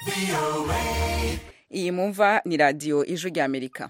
iyi mumva ni radiyo ijwi ry'amerika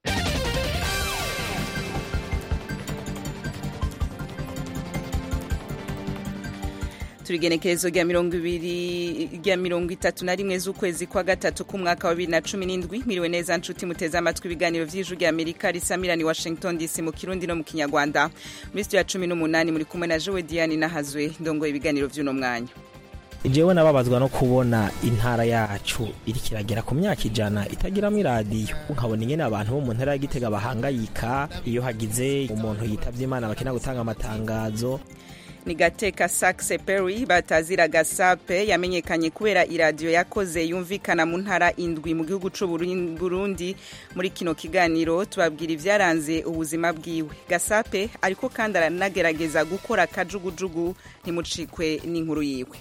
turigenekerezo rya mirongo ibiri rya mirongo itatu na rimwe z'ukwezi kwa gatatu k'umwaka wa bibiri na cumi n'indwi miriwe neza nshuti muteze amatwi ibiganiro by'ijwi rya amerika risamirani washington dc mu kirundi no mu kinyarwanda muri sitiyo ya cumi n'umunani muri kumwe na jowe diane nahazwe ndongoye ibiganiro by'uno mwanya jewe nababazwa no kubona intara yacu iriko iragera ku myaka ijana itagiramwo iradiyo nkabona ingene abantu bo mu ntara ya gitega bahangayika iyo hagize umuntu yitavye imana bakenera gutanga amatangazo ni gateka saxe perry batazira gasape yamenyekanye kubera iradiyo yakoze yumvikana mu ntara indwi mu gihugu c'u burundi muri kino kiganiro tubabwira ivyaranze ubuzima bwiwe gasape ariko kandi aranagerageza gukora akajugujugu ntimucikwe n'inkuru yiwe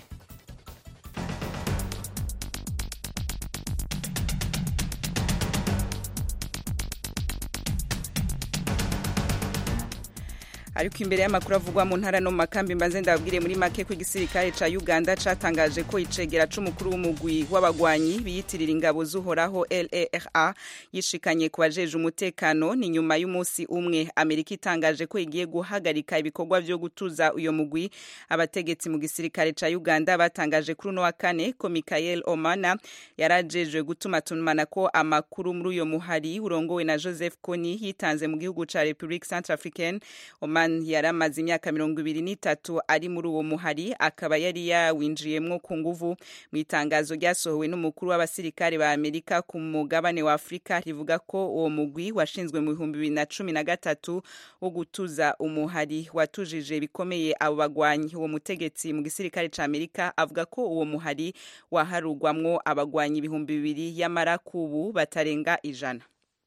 ariko imbere y'amakuru avugwa mu ntara no mu makambi mbanze ndababwire muri make ko igisirikare ca uganda catangaje ko icegera c'umukuru w'umugwi w'abagwanyi biyitirira ingabo z'uhoraho lera yishikanye ku bajeje umutekano ni nyuma y'umunsi umwe amerika itangaje ko igiye guhagarika ibikorwa vyo gutuza uyo mugwi abategetsi mu gisirikare ca uganda batangaje kuri uno wa kane ko michael omana yarajejwe gutumatumana ko amakuru muri uyo muhari urongowe na joseph kony yitanze mu gihugu ca republique centrafricaine Oman yari amaze imyaka mirongo ibiri n'itatu ari muri uwo muhari akaba yari yawinjiyemwo ku nguvu mu itangazo ryasohowe n'umukuru w'abasirikare ba amerika ku mugabane wa afurika rivuga ko uwo mugwi washinzwe mu bihumbi bibiri na cumi na gatatu wo gutuza umuhari watujije bikomeye abo bagwanyi uwo mutegetsi mu gisirikare ca amerika avuga ko uwo muhari waharugwamwo abagwanyi ibihumbi bibiri y'amara kubu batarenga ijana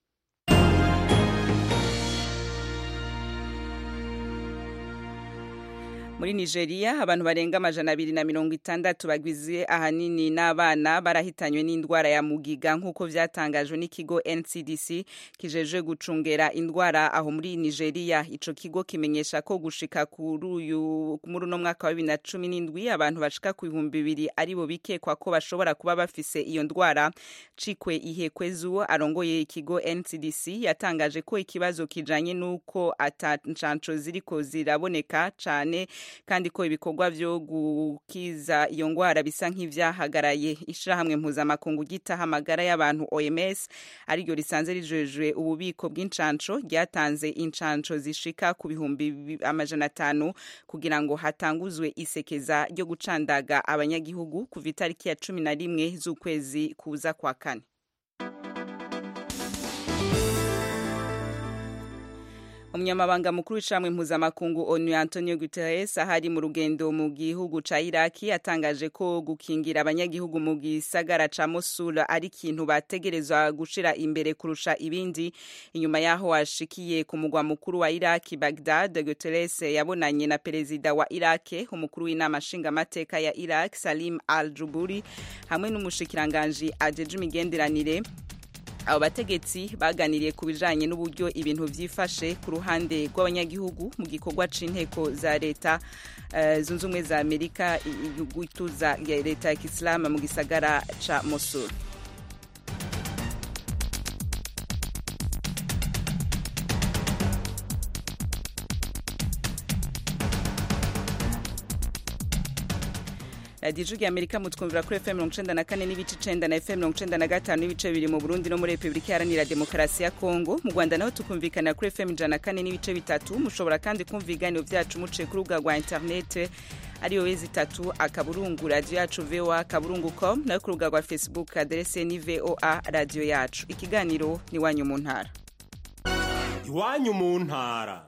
muri nigeria abantu barenga amajana abiri na mirongo itandatu bagwize ahanini n'abana barahitanywe n'indwara ya mugiga nk'uko vyatangajwe n'ikigo ncdc kijejwe gucungera indwara aho muri nigeria ico kigo kimenyesha ko gushika kuri uyu muri uno mwaka wa bibiri na cumi n'indwi abantu bashika ku bihumbi bibiri aribo bikekwa ko bashobora kuba bafise iyo ndwara cikwe ihekwezu arongoye ikigo ncdc yatangaje ko ikibazo kijanye n'uko ata ncanco ziriko ziraboneka cane kandi ko ibikorwa vyo gukiza iyo ngwara bisa nk'ivyahagaraye ishirahamwe mpuzamakungu gitaha amagara y'abantu OMS ariryo risanze rijejwe ububiko bw'incanco ryatanze incanco zishika ku bihumbi amajana atanu kugira ngo hatanguzwe isekeza ryo gucandaga abanyagihugu kuva itariki ya cumi na rimwe z'ukwezi kuza kwa kane umunyamabanga mukuru w'ishamwe mpuzamakungu onu antonio guterres ahari mu rugendo mu gihugu ca iraki yatangaje ko gukingira abanyagihugu mu gisagara ca mosul ari ikintu bategerezwa gushira imbere kurusha ibindi inyuma yaho washikiye ku mugwa mukuru wa iraki bagdad guterres yabonanye na perezida wa iraki umukuru w'inama nshingamateka ya iraq salim al juburi hamwe n'umushikiranganji ajeje imigenderanire abo bategetsi baganiriye ku bijanye n'uburyo ibintu vyifashe ku ruhande rw'abanyagihugu mu gikorwa c'inteko za leta uh, zunze ubumwe za amerika gutuza leta ya kisilamu mu gisagara ca mosul radiyo ijwi amerika mutwumvira kuri fm mirongo icenda na kane n'ibice icenda na fm mirongo icenda na gatanu n'ibice bibiri mu burundi no muri repubulika iharanira demokarasi ya kongo mu rwanda naho tukumvikanira kuri fm ijana na kane n'ibice bitatu mushobora kandi kumva ibiganiro vyacu muciye ku rubuga rwa interinete ariyo wezi itatu akaburungu radiyo yacu voa akaburungu com nayo ku rubuga rwa facebook aderese ni voa radiyo yacu ikiganiro ni iwanyu mu ntara iwanyu mu ntara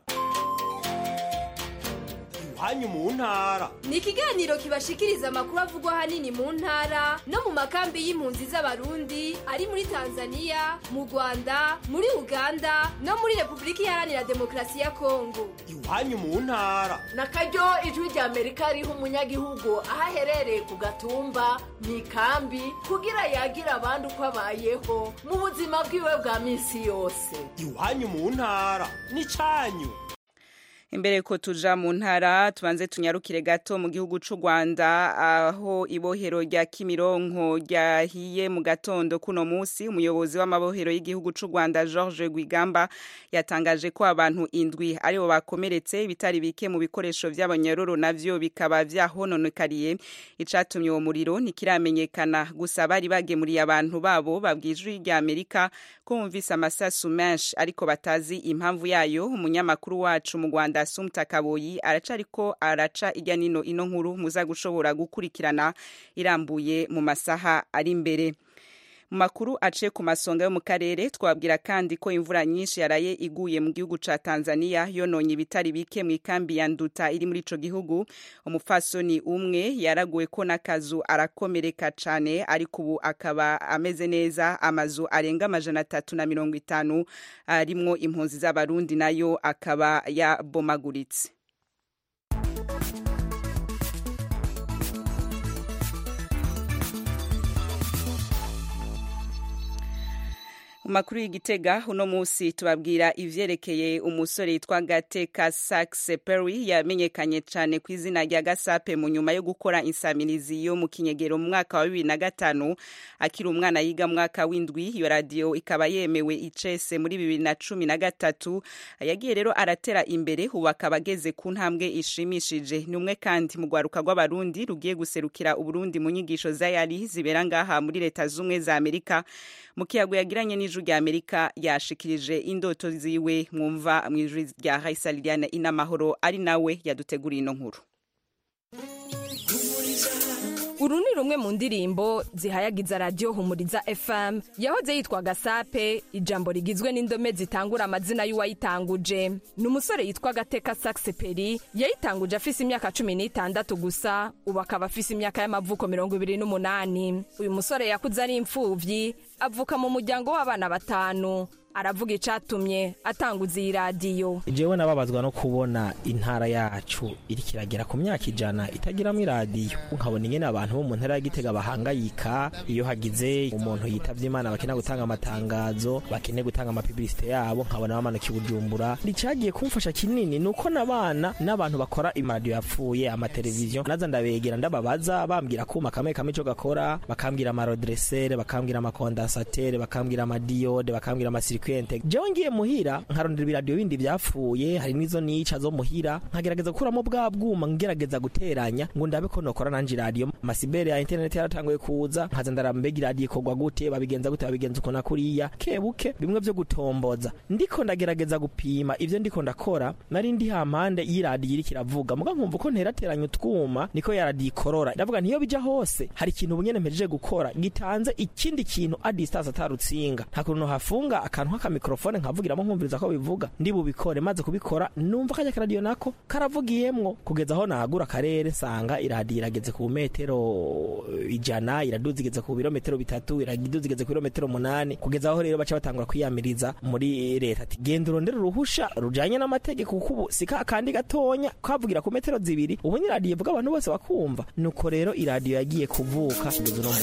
iwanyu mu ntara ni ikiganiro kibashikiriza amakuru avugwa ahanini mu ntara no mu makambi y'impunzi z'abarundi ari muri tanzania mu rwanda muri uganda no muri repubulika iharanira demokarasi ya kongo iwanyu mu ntara na karyo ijwi rya amerika riha umunyagihugu aho aherereye ku gatumba mu ikambi kugira yagira abandi uko abayeho mu buzima bwiwe bwa minsi yose iwanyu mu ntara ni canyu imbere ko tuja mu ntara tubanze tunyarukire gato mu gihugu c'u Rwanda aho ibohero rya Kimironko ryahiye mu gatondo kuno musi umuyobozi w'amabohero y'igihugu c'u Rwanda George Gwigamba yatangaje ko abantu indwi aribo bakomeretse bitari bike mu bikoresho vy'abanyororo navyo bikaba vyahononekariye icatumye uwo muriro ntikiramenyekana gusa bari bagemuriye abantu babo babwijwe rya Amerika ko bumvise amasasu menshi ariko batazi impamvu yayo umunyamakuru wacu mu Rwanda Asumta Kaboyi araca ariko araca irya nino ino nkuru muza gushobora gukurikirana irambuye mu masaha ari imbere mu makuru aciye ku masonga yo mu karere twabwira kandi ko imvura nyinshi yaraye iguye mu gihugu ca Tanzania yononye ibitari bike mu ikambi ya Nduta iri muri ico gihugu umupfasoni umwe yaraguwe ko n'akazu arakomereka cane ariko ubu akaba ameze neza amazu arenga amajana atatu na mirongo itanu arimwo impunzi z'abarundi nayo akaba yabomaguritse makuru y'igitega uno musi tubabwira ivyerekeye umusore yitwa Gateka Saxe Perry yamenyekanye cane ku izina rya Gasape mu nyuma yo gukora insamirizi yo mu kinyegero mu mwaka wa bibiri na gatanu akiri umwana yiga mu mwaka w'indwi iyo radio ikaba yemewe icese muri bibiri na cumi na gatatu yagiye rero aratera imbere ubu akaba ageze ku ntambwe ishimishije ni umwe kandi mu rwaruka rw'abarundi rugiye guserukira uburundi mu nyigisho za yari zibera ngaha muri leta z'ubumwe za amerika mu kiyago yagiranye n'ijwi rya amerika yashikirije indoto ziwe mwumva mu ijwi rya raisa liliane inamahoro ari nawe yaduteguriye ino nkuru uru ni rumwe mu ndirimbo zihayagiza radiyo humuriza fm yahoze yitwa gasape ijambo rigizwe n'indome zitangura amazina y'uwayitanguje ni umusore yitwa gateka saxeperi yayitanguje afise imyaka cumi n'itandatu gusa ubu akaba afise imyaka y'amavuko mirongo ibiri n'umunani uyu musore yakuze ari imfuvyi avuka mu muryango w'abana batanu aravuga icatumye atanguza iyi radiyo jewe nababazwa no kubona intara yacu iriko iragera ku myaka ijana itagiramwo iradiyo nkabona ingene abantu bo mu ntara ya gitega bahangayika iyo hagize umuntu yitavye imana bakeneye gutanga amatangazo bakeneye gutanga amapibilisite yabo nkabona bamanuka i bujumbura icagiye kumfasha kinini ni uko n'abana n'abantu bakora imaradiyo yapfuye amateleviziyo naza ndabegera ndababaza bambwira kuma kamwe kamwe ico gakora bakambwira amarodresere bakambwira amakondansatere bakambwira amadiyode bakambwira amasiri kwente jewe ngiye muhira nkarondera ibiradiyo bindi vyapfuye hari nizo nica zo muhira nkagerageza gukuramo bwa bwuma ngerageza guteranya ngo ndabe ko nokora nanje iradiyo amasibere ya internet yaratanguye kuza nkaza ndarambega iradiyo ikorwa gute babigenza gute babigenza uko nakuriya kebuke bimwe vyo gutomboza ndiko ndagerageza gupima ivyo ndiko ndakora nari ndi hampande y'iradiyo iriko iravuga muga nkumva uko nterateranya utwuma niko ya radiyo ikorora ndavuga ntiyo bija hose hari ikintu ubunyene mpejeje gukora gitanze ikindi kintu a distance atarutsinga nta kuntu hafunga akantu nk'akamikrofone nkavugiramo nkumviriza ko bivuga ndi bubikore maze kubikora numva kajya karadiyo nako karavugiyemwo kugeza aho nagura akarere nsanga iradiyo irageze ku metero ijana iraduza igeze ku birometero bitatu iraduza igeze ku birometero munani kugeza aho rero baca batangura kwiyamiriza muri leta ati genda urondere uruhusha rujanye n'amategeko kuko ubu si ka kandi gatonya kavugira ku metero zibiri ubu ni iradiyo ivuga abantu bose bakumva nuko rero iradiyo yagiye kuvuka kugeza uno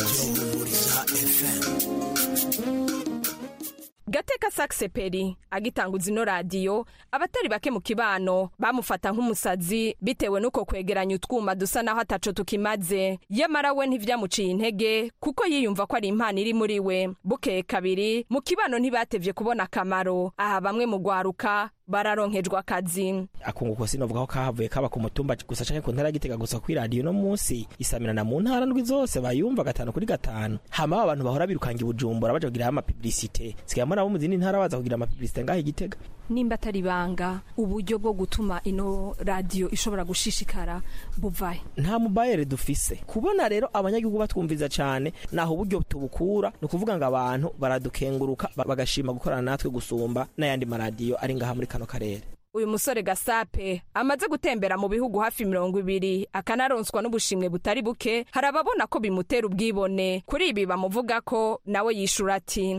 munsi gateka saxeperi agitanguza ino radiyo abatari bake mu kibano bamufata nk'umusazi bitewe n'uko kwegeranya utwuma dusa naho ataco tukimaze yamara we ntivyamuciye intege kuko yiyumva ko ari impano iri muri we bukeye kabiri mu kibano ntibatevye kubona akamaro aha bamwe mu gwaruka bararonkejwe akazi akunguko sinovuga ko kahavuye kaba ku mutumba gusa canke ku ntara gitega gusa kuri radiyo no munsi isamirana mu ntara ndwi zose bayumva gatanu kuri gatanu hama abantu bahora birukanga ibujumbura baja kugiraho amapibilisite sigaye nabo mu zindi ntara baza kugira amapibilisite ngaho igitega nimba atari banga uburyo bwo gutuma ino radiyo ishobora gushishikara buvahe nta mubayere dufise kubona rero abanyagihugu batwumviza cyane naho uburyo tubukura ni ukuvuga ngo abantu baradukenguruka bagashima gukorana natwe gusumba n'ayandi maradiyo ari ngaha muri kano karere uyu musore gasape amaze gutembera mu bihugu hafi mirongo ibiri akanaronswa n'ubushimwe butari buke hari ababona ko bimutera ubwibone kuri ibi bamuvuga ko nawe yishura ati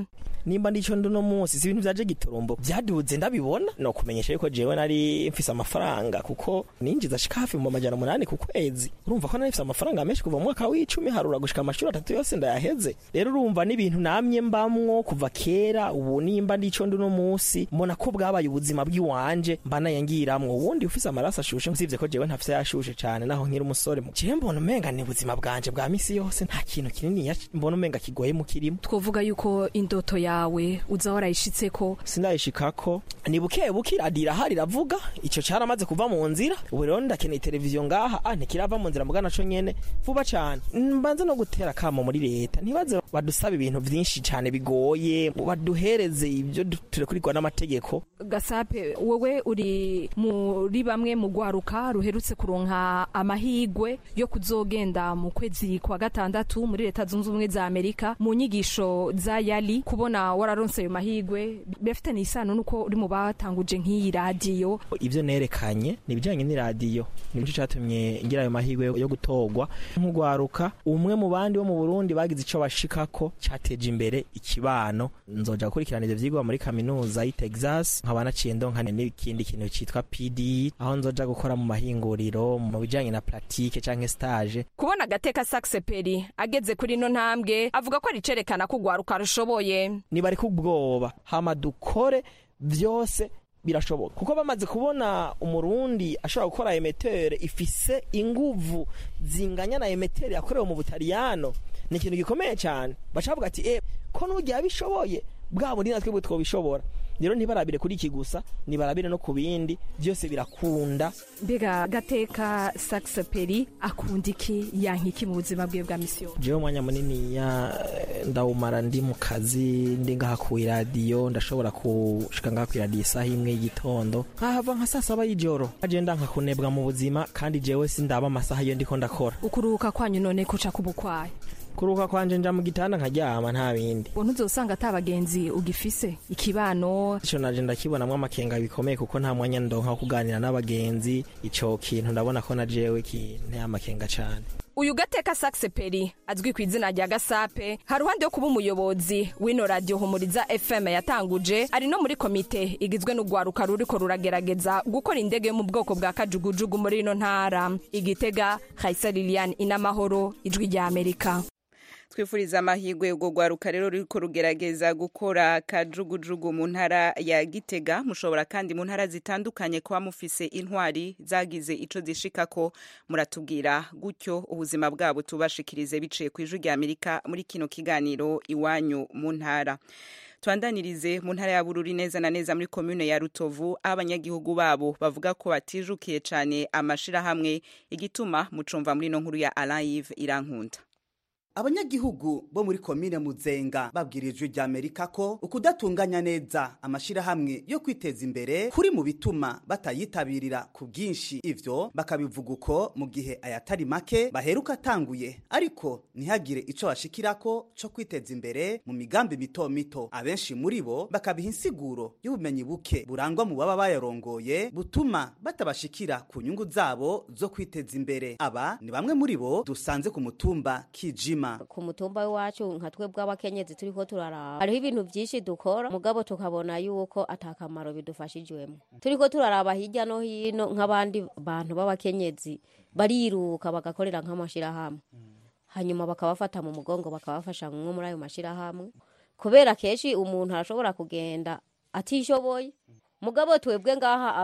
nimba ndico ndi uno munsi si ibintu vyaje giturumbo vyaduze ndabibona no kumenyesha yuko jewe nari mfise amafaranga kuko ninjiza ashika hafi mu majana umunani ku kwezi urumva ko nari mfise amafaranga menshi kuva mu mwaka w'icumi harura gushika amashuri atatu yose ndayaheze rero urumva n'ibintu namye mbamwo kuva kera ubu nimba ndico ndi uno munsi mbona ko bwabaye ubuzima bw'iwanje mba nayangiramwo ubundi ufise amaraso ashushe usibye ko jewe ntafise yashushe cane naho nkiri umusore mu jewe mbona umenga ni ubuzima bwanje bwa misi yose nta kintu kinini mbona umenga kigoye mu kirimo twovuga yuko indoto yawe uza warayishitseko sindayishikako ni buke buke iradiyo irahari iravuga ico caramaze kuva mu nzira ubu rero ndakeneye televiziyo ngaha ah ntikirava mu nzira mugana co nyene vuba cane mbanze no gutera kamo muri leta ntibaze badusaba ibintu vyinshi cane bigoye baduhereze ibyo turekurigwa n'amategeko gasape wowe uri muri bamwe mu gwaruka ruherutse kuronka amahigwe yo kuzogenda mu kwezi kwa gatandatu muri leta zunze ubumwe za amerika mu nyigisho za yali kubona wararonse ayo mahigwe birafitanye isano nuko uri mu batanguje nk'iyi radiyo ivyo nerekanye ni ibijanye n'iradiyo nico catumye ngira ayo mahigwe yo gutorwa nk'ugwaruka umwe mu bandi bo mu burundi bagize ico bashikako cateje imbere ikibano nzoja gukurikirana ivyo vyigwa muri kaminuza y'i texas nkaba naciye ndonka n'ikindi kintu citwa pd aho nzoja gukora mu mahinguriro mu bijanye na pratique canke stage kubona agateka saxeperi ageze kuri ino ntambwe avuga ko ari icerekana ko ugwaruka rushoboye nibari kubwoba hama dukore vyose birashoboka kuko bamaze kubona umurundi ashobora gukora emetere ifise inguvu zinganya na emetere yakorewe mu butaliyano ni ikintu gikomeye cyane baca bavuga ati eh ko n'ugiye abishoboye bwa bundi natwe bwe twobishobora rero ntibarabire kuri iki gusa nibarabire no ku bindi byose birakunda mbega gateka saxeperi akunda iki yanka iki mu buzima bwe bwa misiyo jewe umwanya munini ya ndawumara ndi mu kazi ndi ngaha ku iradiyo ndashobora gushika ngaha ku iradiyo isaha imwe y'igitondo nkahava nka saa saba y'ijoro agenda nka kunebwa mu buzima kandi jewe sindaba amasaha iyo ndiko ndakora ukuruhuka kwanyu none kuca kubukwaye kuruhuka kwanje nja mu gitanda nkaryama nta bindi ubwo ntuzosanga ata bagenzi ugifise ikibano ico naje ndakibonamwo amakenga bikomeye kuko nta mwanya ndonka wo kuganira n'abagenzi ico kintu ndabona ko na jewe kinteye amakenga cane uyu gateka saxeperi azwi ku izina rya gasape hari ruhande yo kuba umuyobozi w'ino radiyo humuriza fm yatanguje ari no muri komite igizwe n'urwaruka ruriko ruragerageza gukora indege yo mu bwoko bwa kajugujugu muri ino ntara igitega hayisa liliane inamahoro ijwi rya amerika twifuriza amahirwe ubwo rwaruka rero ruriko rugerageza gukora kajugujugu mu ntara ya gitega mushobora kandi mu ntara zitandukanye kuba mufise intwari zagize ico zishikako muratubwira gutyo ubuzima bwabo tubashikirize biciye ku ijwi rya amerika muri kino kiganiro iwanyu mu ntara twandanirize mu ntara ya bururi neza na neza muri komune ya rutovu aho abanyagihugu babo bavuga ko batijukiye cane amashirahamwe igituma mucumva muri ino nkuru ya alive irankunda abanyagihugu bo muri komine muzenga babwirijwe rya amerika ko ukudatunganya neza amashirahamwe yo kwiteza imbere kuri mu bituma batayitabirira ku bwinshi ivyo bakabivuga uko mu gihe ayatari make baheruka atanguye ariko ntihagire ico bashikirako co kwiteza imbere mu migambi mito mito abenshi muri bo bakabiha insiguro y'ubumenyi buke burangwa mu baba bayarongoye butuma batabashikira ku nyungu zabo zo kwiteza imbere aba ni bamwe muri bo dusanze ku mutumba kijima ku mutumba w'iwacu nka twebwe abakenyezi turiko turaraba hariho ibintu byinshi dukora mugabo tukabona yuko atakamaro bidufashijwemo turiko turaraba hirya no hino nk'abandi bantu b'abakenyezi bariruka bagakorera nk'amashirahamwe hanyuma bakabafata mu mugongo bakabafasha nko muri ayo mashirahamwe kubera kenshi umuntu arashobora kugenda atishoboye mugabo twebwe ngaha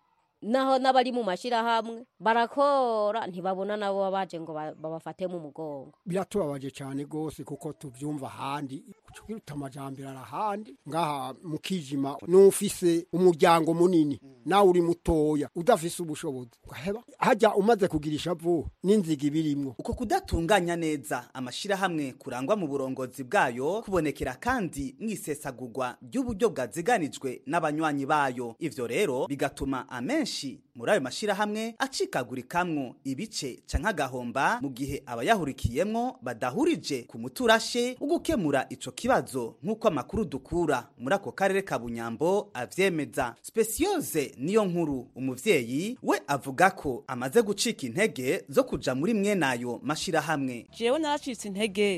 naho n'abari mu mashirahamwe barakora ntibabona nabo babaje ngo babafate mu mugongo biratubabaje cyane rwose kuko tubyumva ahandi kukiruta amajambere arahandi ngaha mu kijima n'ufise umuryango munini nawe uri mutoya udafise ubushobozi ugaheba hajya umaze kugira ishavu n'inziga ibirimwo uko kudatunganya neza amashirahamwe kurangwa mu burongozi bwayo kubonekera kandi mwisesagurwa ry'uburyo bwaziganijwe n'abanywanyi bayo ivyo rero bigatuma amenshi muri ayo mashirahamwe acikagurikamwo ibice canke agahomba mu gihe abayahurikiyemwo badahurije ku muturashe wo gukemura ico kibazo nk'uko amakuru dukura muri ako karere ka bunyambo avyemeza spesiyoze niyo nkuru umuvyeyi we avuga ko amaze gucika intege zo kuja muri mwenayo mashirahamwe jewe naracitse intege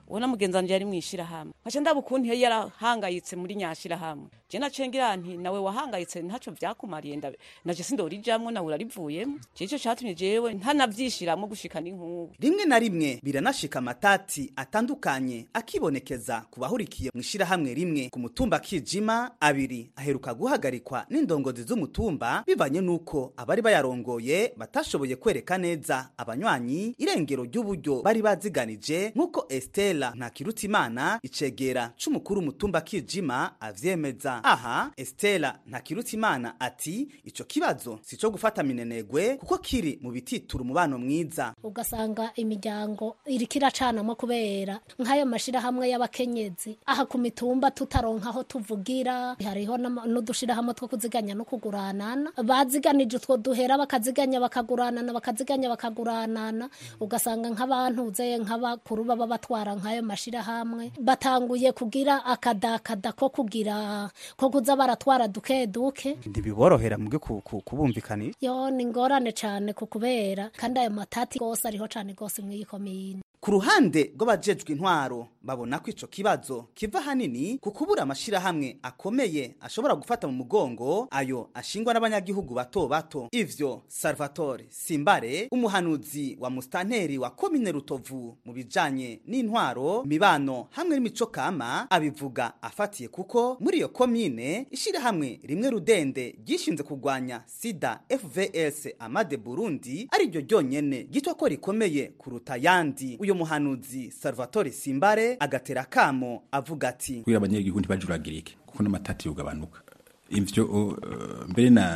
ubona mugenzi wanje yari mwishirahamwe nkaca ndaba ukuntu yari yarahangayitse muri nyashirahamwe je naciye ngira nti nawe wahangayitse ntaco vyakumariye ndabe naje sindorijamwo nawe urarivuyemo je ico catumye jewe ntanavyishiramwo gushika n'inkubu rimwe na rimwe biranashika amatati atandukanye akibonekeza ku bahurikiye mu ishirahamwe rimwe ku mutumba kijima abiri aheruka guhagarikwa n'indongozi z'umutumba bivanye n'uko abari bayarongoye batashoboye kwereka neza abanywanyi irengero ry'uburyo bari baziganije nk'uko estela ntakirutimana icegera c'umukuru umutumba kijima avyemeza aha estela ntakirutimana ati ico kibazo si co gufata minenegwe kuko kiri mu bititura umubano mwiza ugasanga imiryango iriko iracanamo kubera nk'ayo mashirahamwe y'abakenyezi aha ku mitumba tutaronka aho tuvugira hariho n'ama- n'udushirahamwe two kuziganya no kuguranana baziganije utwo duhera bakaziganya bakaguranana bakaziganya bakaguranana ugasanga nk'abantu zeye nk'abakuru baba batwara nk'ayo mashirahamwe batanguye kugira akadakada ko kugira ko kuza baratwara duke duke ntibiborohera mubwe kubumvikanisha yo ni ingorane cane ku kubera kandi ayo matati gose ariho cane gose mw'iyi komine ku ruhande rw'abajejwe intwaro babona ko ico kibazo kiva hanini ku kubura amashirahamwe akomeye ashobora gufata mu mugongo ayo ashingwa n'abanyagihugu bato bato ivyo salvatore simbare umuhanuzi wa mustanteri wa komine rutovu mu bijanye n'intwaro mibano hamwe n'imico kama abivuga afatiye kuko muri iyo komine ishirahamwe rimwe rudende ryishinze kurwanya sida fvs amade burundi ari ryo ryonyene gitwa ko rikomeye kuruta yandi uyo muhanuzi salvatore simbare agatera kamo avuga ati kugira abanyagihugu ntibajuragirike kuko n'amatati yogabanuka ivyo uh, mbere na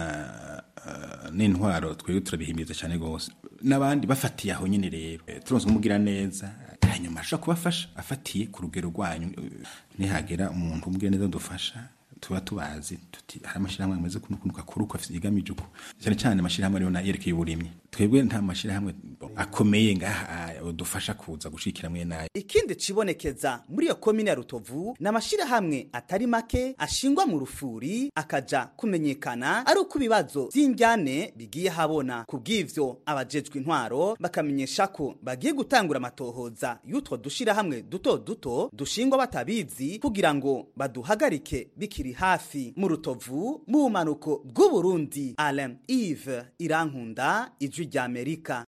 uh, n'intwaro twebwe turabihimiriza cyane gose n'abandi bafatiye aho nyene rero Eh, turonse umugira neza hanyuma ashobora kubafasha afatiye ku rugero rwanyu Eh, nihagera umuntu umugira neza dufasha tuba tubazi tuti hari amashirahamwe ameze kuno kunuka kuri uko afite igamije uko cyane cyane amashirahamwe ariyo na yerekeye uburimyi twebwe nta mashirahamwe akomeye ngaha dufasha kuza gushikira mwe nayo ikindi cibonekeza muri iyo komine ya rutovu ni amashirahamwe atari make ashingwa mu rufuri akaja kumenyekana ari uko ibibazo vy'indyane bigiye habona ku bw'ivyo abajejwe intwaro bakamenyesha ko bagiye gutangura amatohoza y'utwo dushirahamwe duto duto dushingwa batabizi kugira ngo baduhagarike bikiri hafi mu rutovu mu bumanuko bw'uburundi alain ive irankunda ijwi rya amerika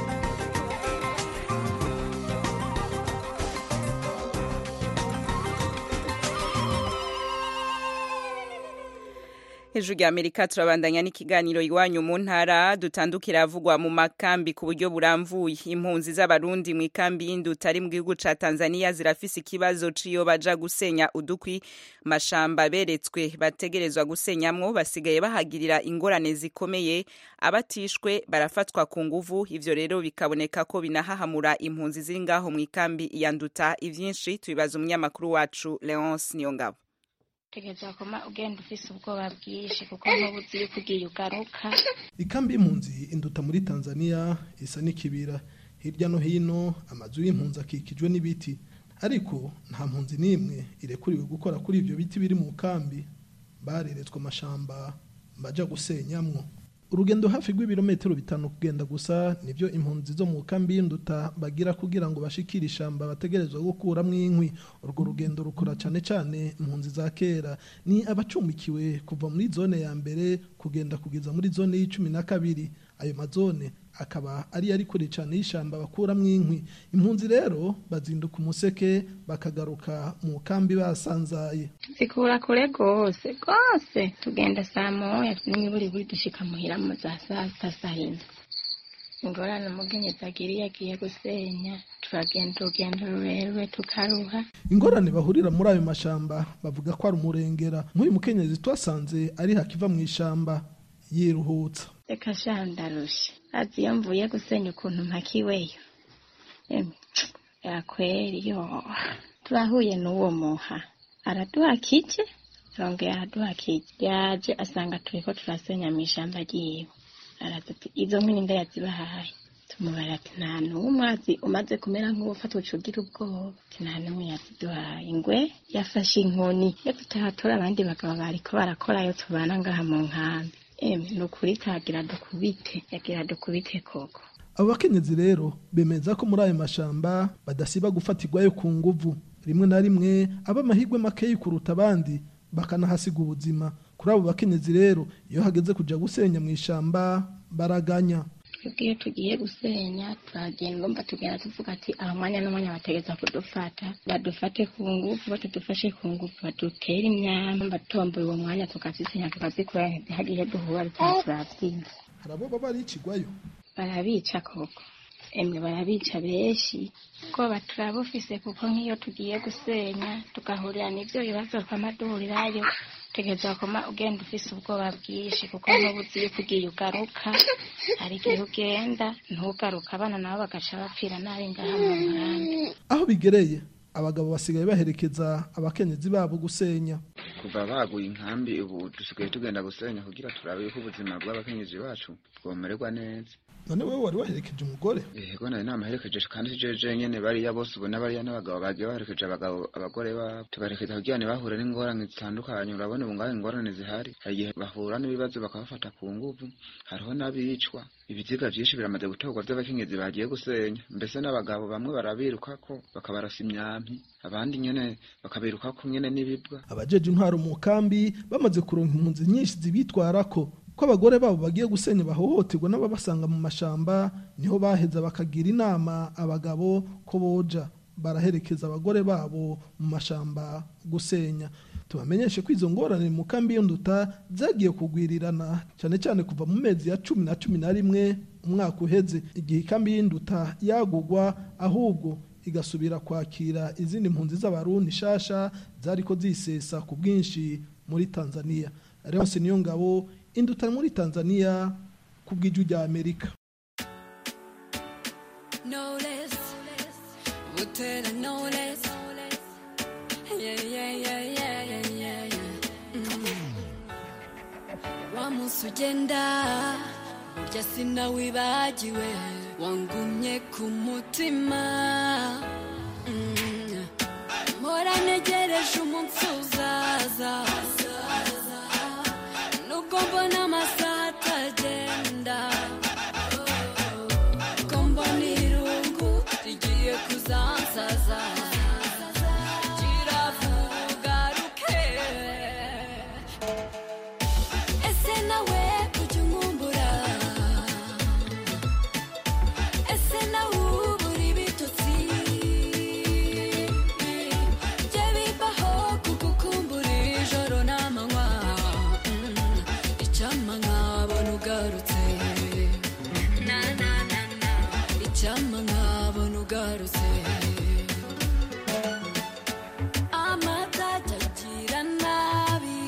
hejuru ya amerika turabandanya n'ikiganiro iwanyu mu ntara dutandukira avugwa mu makambi ku buryo buramvuye impunzi z'abarundi mu ikambi y'induta ari mu gihugu ca tanzania zirafise ikibazo ciyo baja gusenya udukwi mashamba beretswe bategerezwa gusenyamwo basigaye bahagirira ingorane zikomeye abatishwe barafatwa ku nguvu ivyo rero bikaboneka ko binahahamura impunzi ziri ngaho mu ikambi ya nduta ivyinshi tubibaza umunyamakuru wacu leonce niyongabo tegeza koma ugenda ufise ubwoba bwinshi kuko ntuba uzi yuko ugiye ugaruka ikambi y'impunzi induta muri tanzania isa n'ikibira hirya no hino amazu y'impunzi akikijwe n'ibiti ariko nta mpunzi n'imwe irekuriwe gukora kuri ibyo biti biri mu kambi bareretswe amashamba baja gusenyamwo urugendo hafi rw'ibirometero bitanu kugenda gusa nibyo impunzi zo mu kambi y'induta bagira kugira ngo bashikire ishamba bategerezwa gukuramo inkwi urwo rugendo rukora cyane cyane impunzi za kera ni abacumbikiwe kuva muri zone ya mbere kugenda kugeza muri zone y'icumi na kabiri ayo mazone akaba ari ari kure cyane y'ishamba bakuramo inkwi impunzi rero bazinduka umuseke bakagaruka mu kambi basanzaye zikura kure rwose rwose tugenda saa moya n'imiburi buri dushika muhira mu za saa sita saa yine ingorane umukenyezi agira iyo agiye gusenya turagenda urugendo rurerure tukaruha ingorane bahurira muri ayo mashamba bavuga ko ari umurengera nk'uyu mukenyezi twasanze ari hakiva mu ishamba yiruhutsa reka sha ndarusha azi iyo mvuye gusenya ukuntu mpakiweyo Emwe, yakweri yo turahuye n'uwo muha araduha kije arongera araduha kije yaje asanga turiko turasenya mu ishamba ryiwe araza ati izo nkwi ninde yazibahaye tumubara ati nta n'umwe azi umaze kumera nk'uwufatwa ucugira ubwoba ati nta n'umwe yaziduhaye ingwe yafashe inkoni yo tutahatora abandi bagabo bariko barakorayo tubana ngaha mu nkambi emwe ni ukuri kagira dukubite yagira dukubite koko abo bakenyezi rero bemeza ko muri ayo mashamba badasiba gufatirwayo ku nguvu rimwe na rimwe aba amahirwe makeyi kuruta abandi bakanahasiga ubuzima kuri abo bakenyezi rero iyo hageze kujya gusenya mu ishamba baraganya twebwe iyo tugiye gusenya turagenda ngomba tugenda tuvuga ati aha mwanya n'umwanya bategeza kudufata badufate ku ngufu batadufashe ku ngufu badutere imyamba batomboye uwo mwanya tukazisenya tukazikora ntihagire duhura bituma turabyina hari abo baba baricigwayo barabica koko emwe barabica benshi ubwoba turabufise kuko nk'iyo tugiye gusenya tugahurira n'ivyo bibazo twama duhurirayo utegereza koma ugenda ufise ubwoba bwinshi kuko n'ubu uzi yuko ugiye ugaruka hari igihe ugenda ntugaruka abana nabo bagaca bapfira nabi ngaha mu muhanda aho bigereye abagabo basigaye baherekeza abakenyezi babo gusenya kuva baguye inkambi ubu dusigaye tugenda gusenya kugira turabe yuko ubuzima bw'abakenyezi bacu bwomererwa neza none wowe wari waherekeje umugore yego nari namaherekeje kandi jeje nyene bariya bose ubona bariya n'abagabo bagiye baherekeje abagabo abagore babo tubaherekeza kugira ntibahure n'ingorane zitandukanye urabona ubu ngaho ingorane zihari hari igihe bahura n'ibibazo bakabafata ku nguvu hariho n'abicwa ibiziga vyinshi biramaze gutorwa vy'abakenyezi bagiye gusenya mbese n'abagabo bamwe barabirukako bakabarasa imyampi abandi nyene bakabirukako nyene n'ibibwa abajeje intwaro mu kambi bamaze kuronka impunzi nyinshi zibitwarako ko abagore babo bagiye gusenya bahohoterwa n'ababasanga mu mashamba niho baheza bakagira inama abagabo ko boja baraherekeza abagore babo mu mashamba gusenya tubamenyeshe ko izo ngorane mu kambi y'induta zagiye kugwirirana cyane cyane kuva mu mezi ya cumi na cumi na rimwe umwaka uheze igihe ikambi y'induta yagugwa ahubwo igasubira kwakira izindi mpunzi z'abarundi shasha zariko zisesa ku bwinshi muri tanzania Leonce niyo ngabo induta muri tanzania ku bw'ijwi rya amerika no less. Butera no less. Yeah, yeah, yeah, yeah, yeah, yeah, yeah. Mm. Wa munsi ugenda burya sinawibagiwe wangumye ku mutima Mm. mpora ntegereje umunsi uzaza nubwo mbona amasaha atagenda ko mbona irungu rigiye kuzansaza kiravuga ruke ese nawe ujya unkumbura ese nawe ubura ibitotsi jye bibaho kugukumbura ijoro n'amanywa Mm, icyampa nkabona ugarutse na na na na icyampa nkabona ugarutse amatage agira nabi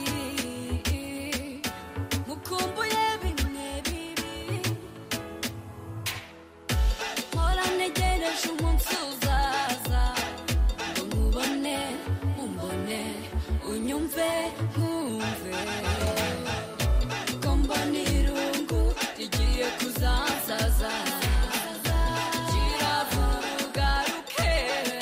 mukumbuye bimwe bibi mpora ntegereje umunsi uzaza ngo nkubone umbone unyumve nkumve ko mbona irungu rigiye kuzansaza kiravuga ruke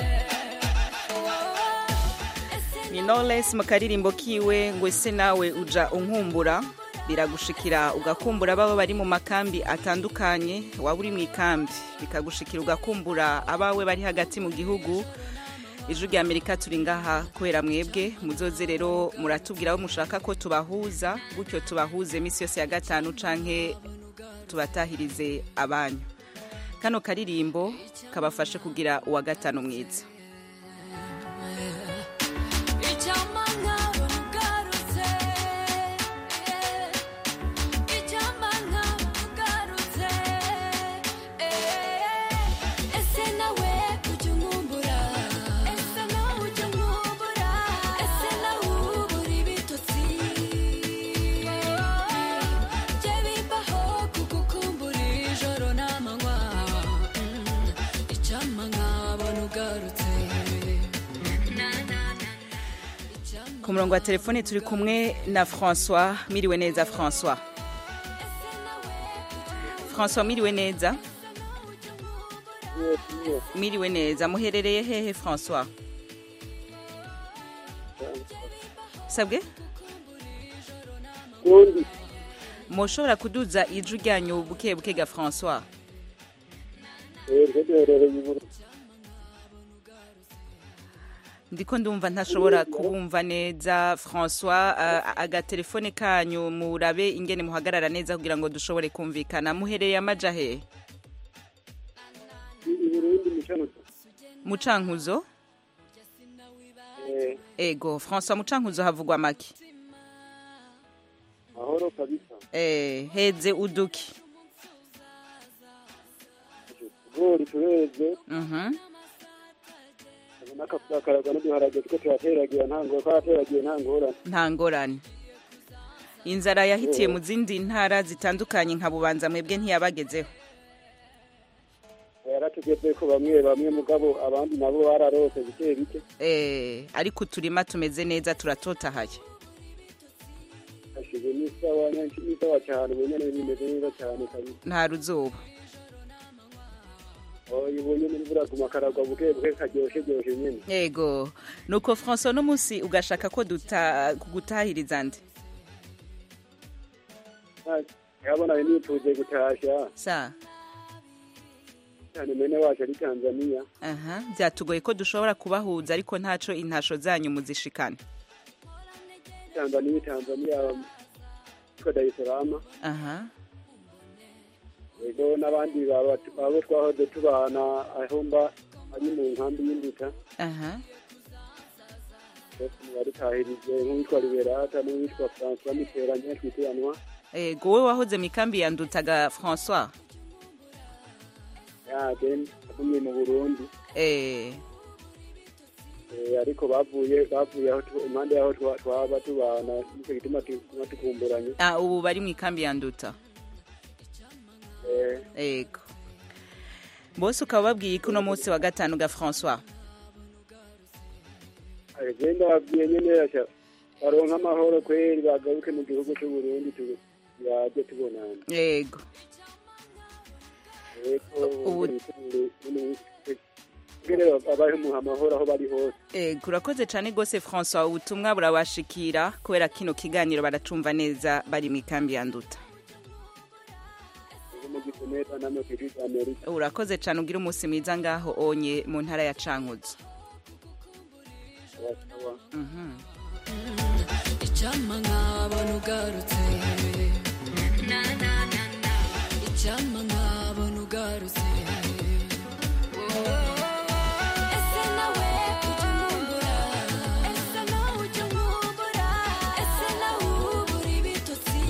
ni knowless mu karirimbo kiwe ngo ese nawe uja unkumbura biragushikira ugakumbura baba bari mu makambi atandukanye waba uri mu ikambi bikagushikira ugakumbura abawe bari hagati mu gihugu ijwi rya amerika turi ngaha kubera mwebwe muzoze rero muratubwira aho mushaka ko tubahuza gutyo tubahuze iminsi yose ya gatanu canke tubatahirize abanyu kano karirimbo kabafashe kugira uwa gatanu mwiza icyampa nkabona ugarutse icyampa nkabona ugarutse ese nawe ujya unkumbura ese nawe ujya unkumbura ese nawe ubura ibitotsi jye bibaho kugukumbura ijoro n'amanywa Mm, icyampa nkabona ugarutse na na na ku murongo wa telefone turi kumwe na francois miriwe neza francois francois miriwe neza miriwe neza muherereye hehe francois sabwe mushobora kuduza ijwi ryanyu buke buke ga francois twebwe duherereye i Burundi ndiko ndumva ntashobora kubumva neza François uh, agatelefone kanyu murabe ingene muhagarara neza kugira ngo dushobore kumvikana muhereye amaja he i Burundi mu Cankuzo mucankuzo eh ego François mucankuzo havugwa make mahoro kabisa eh heze uduki tugori tureze mhm n'akaraga n'uduharage two turateragira nta ngo karateragiye nta ngorane nta ngorane inzara yahitiye mu zindi ntara zitandukanye nka bubanza mwebwe ntiyabagezeho yaratugeze ko bamwe bamwe mugabo abandi nabo bararose bike bike eh ariko uturima tumeze neza turatotahaye hashize n'isawa n'isawa cyane ubu nyene bimeze neza cyane kabisa nta ruzuba oya ubu nyene imvura ku makaragwa buke buke karyoshe ryoshe nyene yego nuko François no munsi ugashaka ko duta kugutahiriza nde yabona nipfuze gutasha sa cyane mene wacu ari Tanzania aha byatugoye ko dushobora kubahuza ariko ntaco intasho zanyu muzishikana Tanzania Tanzania ko Dar es Salaam aha ego n'abandi baba abo twahoze tubana aho mba ari mu nkambi y'induta aha barutahirije nk'uwitwa Liberata n'uwitwa François Mitterrand twitiranwa ego wowe wahoze mu ikambi yandutaga François ya den agumye mu Burundi eh Eh, ariko bavuye bavuye aho tu- impande yaho twa- twaba tubana nicyo gituma tuguma tukumburanye ah ubu bari mu ikambi yanduta Eh, ego bose ukaba babwiye ko uno munsi wa gatanu ga François agenda babwiye nyene asha baronka amahoro kweri bagaruke mu gihugu cy'u Burundi tu- yaje tubonana yego ubu abahe muha amahoro aho bari hose ego urakoze cyane rwose François ubutumwa burabashikira kubera kino kiganiro baracumva neza bari mu ikambi yanduta Ego mu gikomeza namwe ku ijwi rya Amerika urakoze cyane ugira umunsi mwiza ngaho onye mu ntara ya Cankuzo Sawa. Mhm. icyampa nkabona ugarutse na na na na icyampa nkabona ugarutse ese nawe ujya unkumbura ese nawe ujya unkumbura ese nawe ubura ibitotsi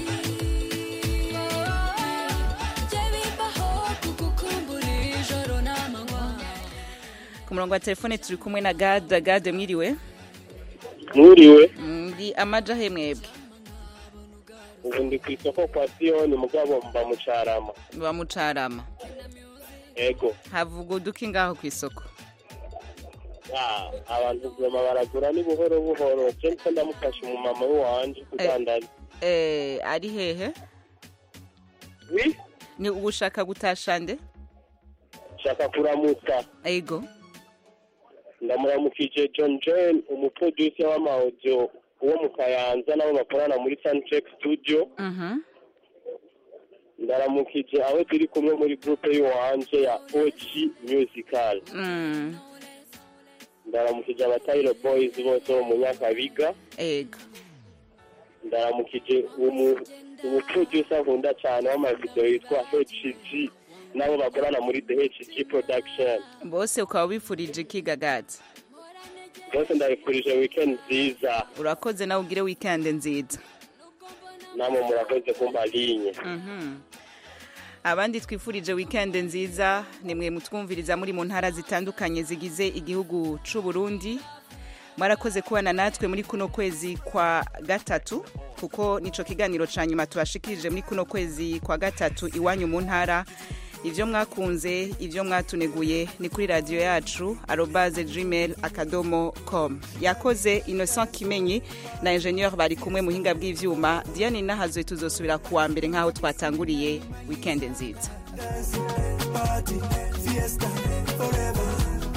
jye bibaho kugukumbura ijoro n'amanywa ku murongo wa telefone turi kumwe na Gade Gade mwiriwe mwiriwe ndi amaja he mwebwe ubu ndi ku isoko kwa siyoni mugabo mba mu carama bamucarama ego havuga uduki ngaho ku isoko Ah, abantu vema baragura ni buhoro buhoro je niko ndamufasha umumama w'iwanje kudandaza eh ari hehe wi ni ugushaka gutasha nde shaka kuramutsa ego ndamuramukije john john umuproducer w'amaudio wo mu kayanza nabo bakorana muri suncheck studio mhm ndaramukije aho turi kumwe muri groupe y'iwanje ya og musical mm ndaramukije abatayiro boys bose bo mu nyakabiga ego ndaramukije umu- umuproducer nkunda cyane w'amavideo yitwa hg nabo bakorana muri the hg production bose ukaba wifurije ikiga Gade bose ndabifurije weekend nziza urakoze nawe ugire weekend nziza namwe murakoze kumpa linye Mhm. abandi twifurije weekend nziza nimwe mutwumviriza muri mu ntara zitandukanye zigize igihugu c'u Burundi mwarakoze kubana natwe muri kuno kwezi kwa gatatu kuko nico kiganiro ca nyuma tubashikirije muri kuno kwezi kwa gatatu iwanyu mu ntara ivyo mwakunze ivyo mwatuneguye ni kuri radiyo yacu arobaze gmail akadomo com yakoze innocent kimenyi na ingenieur bari kumwe muhinga bw'ivyuma diane nahazoye tuzosubira kuwa mbere nk'aho twatanguriye weekend nziza Party, fiesta, forever.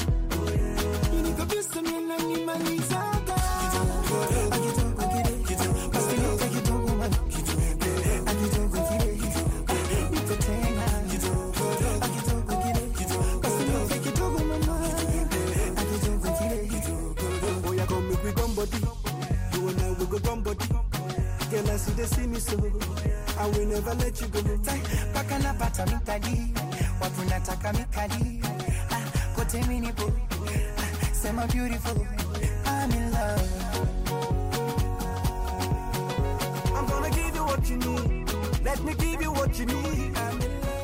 Kabisa mina nimalizaga. Akitoka kile, basi yote kidogo man. Akitoka kile, niko tena. Akitoka kile, Cause you they see me so I will never let you go Paka napata mikali Watu nataka mikali ah, Kote minipo ah, Sema beautiful I'm in love I'm gonna give you what you need Let me give you what you need I'm in love